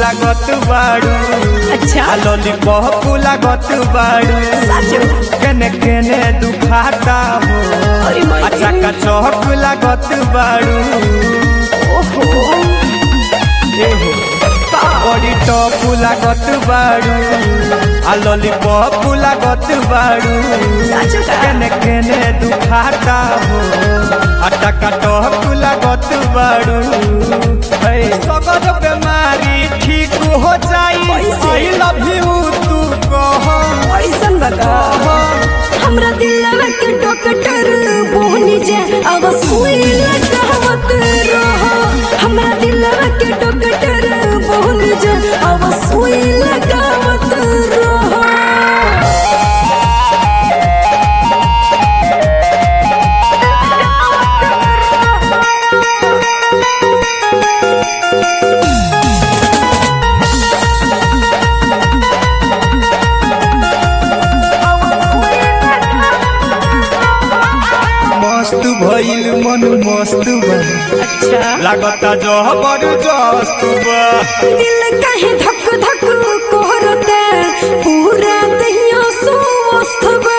लागत बाड़ू अच्छा आ लॉलीपॉप लागत बाड़ू साचो केने केने दुखाता हो अरे माई अच्छा का चौक लागत बाड़ू ओहो बड़ी टॉप लागत बाड़ू आ लॉलीपॉप लागत बाड़ू साचो का केने केने दुखाता हो अटा का टॉप लागत बाड़ू है सगर बीमारी ठीक हो जाई कैसे? आई लव यू तू कह ऐसन बता हमरा दिलवा के डॉक्टर बोनी जे अब सुई लगावत रहो हमरा दिलवा के डॉक्टर बोनी जे अब सुई लगावत रहो मस्त भइल मन मस्त बा अच्छा लागता जबरदस्त बा दिल काहे धक धक कोहरते पूरा दहिया स्वस्थ बा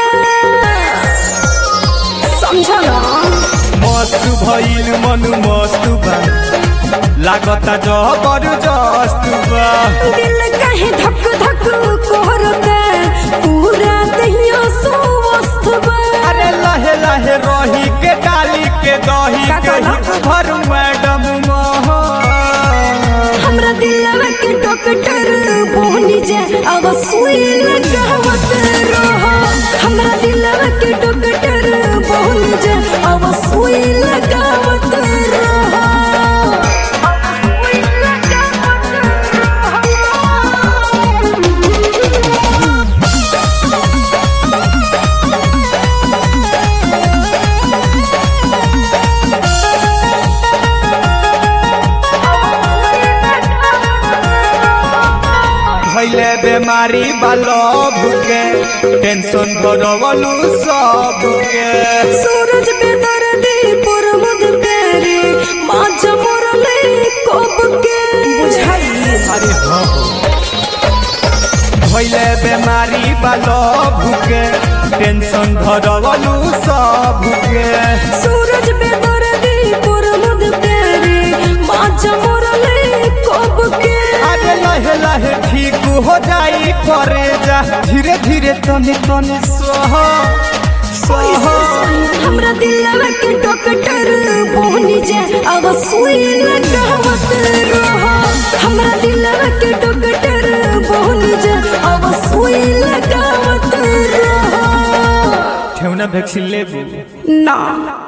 समझ ना मस्त भइल मन मस्त बा लागता जबरदस्त बा दिल काहे धक धक कोहरते पूरा दहिया स्वस्थ बा अरे लहे लहे रही के डाली के दही का के कहला? हित भर मैडम मोहन हमरा दिलवा के डॉक्टर बोनी जे अब सुई लगावत रहो हमरा दिलवा के डॉक्टर बोनी जे अब सुई लगावत रहो भइले बेमारी बालभ के टेंशन भरवलू सब के सूरज पे दर्दी पर मुद तेरे माँ मोरले कब के बुझाई अरे हाँ भइले बेमारी बालभ के टेंशन भरवलू सब के सूरज पे दर्दी पर मुद तेरे माँ मोरले कब के अरे लहे लहे ठीक हो जाई करे जा धीरे धीरे तने तने सह सह हमरा दिलवा के डॉक्टर बोनी जे अब सुई लगावत रहो हमरा दिलवा के डॉक्टर बोनी जे अब सुई लगावत रहो ठेवना वैक्सीन लेबू ना